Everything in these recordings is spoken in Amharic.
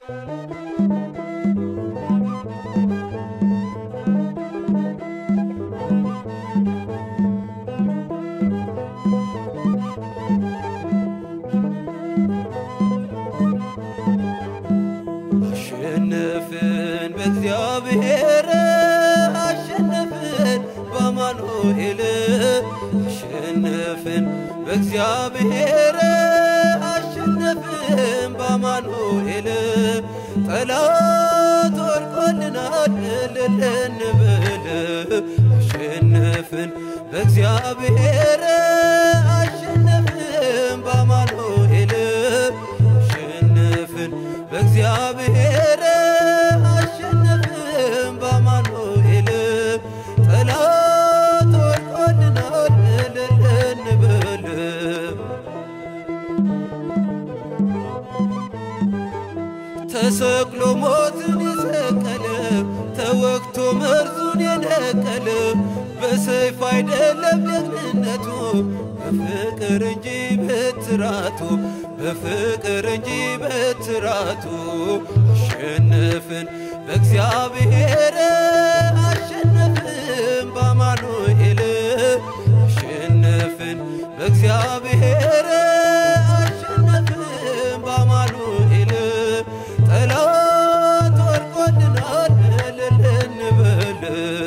አሸነፍን በእግዚአብሔር አሸነፍን በአማኑኤል አሸነፍን በእግዚአብሔር አሸነፍን በአማኑኤል ጠላት ወድቆልናል እልል እንበል አሸነፍን በእግዚአብሔር አሸነፍን በአማኑኤል አሸነፍን በእግዚአብሔር አሸነፍን በአማኑኤል ጠላት ወድቆልናል እልል እንበል ተሰቅሎ ሞትን የሰቀለ ተወግቶ መርዙን የነቀለ በሰይፍ አይደለም ጀግንነቱ በፍቅር እንጂ በትራቱ በፍቅር እንጂ በትራቱ አሸነፍን በእግዚአብሔር አሸነፍን በአማኑኤል አሸነፍን በእግዚአብሔር አሸነፍን በአማኑኤል ጠላት ወድቆልናል እልል እንበል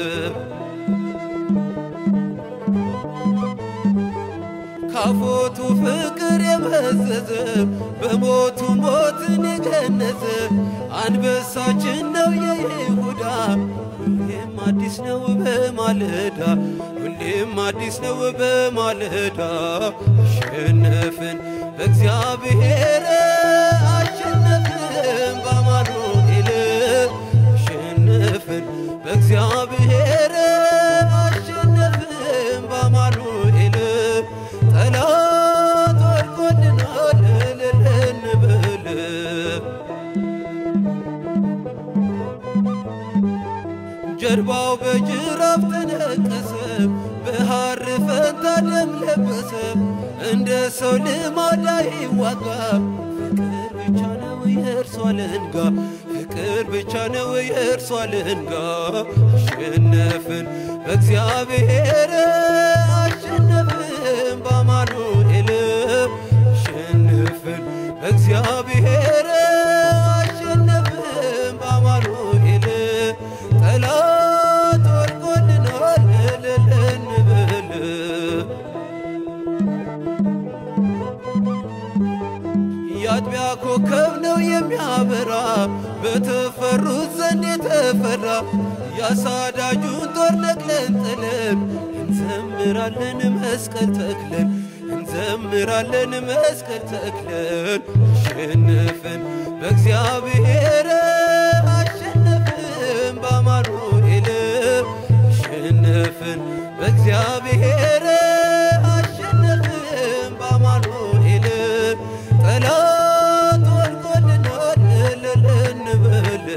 ካፎቱ ፍቅር የመዘዘ በሞቱ ሞትን የገነዘ አንበሳችን ነው የይሁዳ ሁሌም አዲስ ነው በማለዳ ሁሌም አዲስ ነው በማለዳ አሸነፍን በእግዚአብሔር አሸነፍን በአማኑኤል አሸነፍን በእግዚአብሔር አሸነፍን በአማኑኤል ጠላት ወድቆልናል እልል እንበል ጀርባው በጅራፍ ተነቀሰ፣ በሐር ፈንታ ደም ለበሰ። እንደ ሰው ልማድ አይዋጋ፣ ፍቅር ብቻ ነው የእርሷ አለንጋ፣ ፍቅር ብቻ ነው የእርሷ አለንጋ። አሸነፍን በእግዚአብሔር አሸነፍን በአማኑኤል አሸነፍን በእግዚአብሔር አሸነፍን በአማኑኤል ጠላት ወድቆልናል እልል እንበል የአጥቢያ ኮከብ ነው የሚያበራ በተፈሩት ዘንድ የተፈራ ያሳዳጁን ጦር ነቅለን ጥለን እንዘምራለን መስቀል ተክለን እንዘምራለን መስቀል ተክለን አሸነፍን በእግዚአብሔር አሸነፍን በአማኑኤል አሸነፍን በእግዚአብሔር አሸነፍን በአማኑኤል ጠላት ወድቆልናል እልል እንበል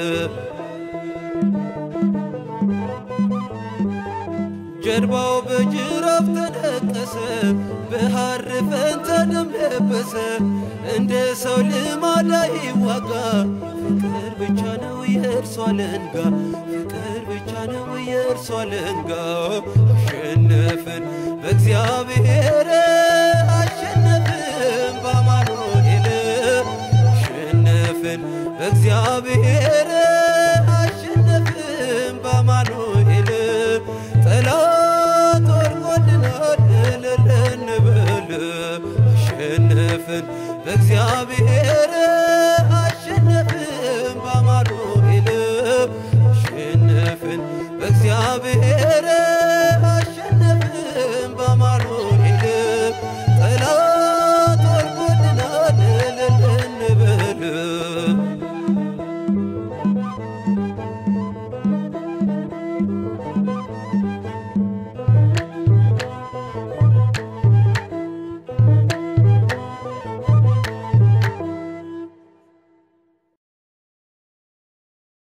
ጀርባው በጅራፍ ተነቀሰ፣ በሐር ፈንታ ደም ለበሰ። እንደ ሰው ልማድ አይዋጋ፣ ፍቅር ብቻ ነው የእርሷ አለንጋ፣ ፍቅር ብቻ ነው የእርሷ አለንጋ። አሸነፍን በእግዚአብሔር አሸነፍን በአማኑኤል አሸነፍን በእግዚአብሔር አሸነፍን በአማኑኤል ጠላት ወድቆልናል እልል እንበል አሸነፍን በእግዚአብሔር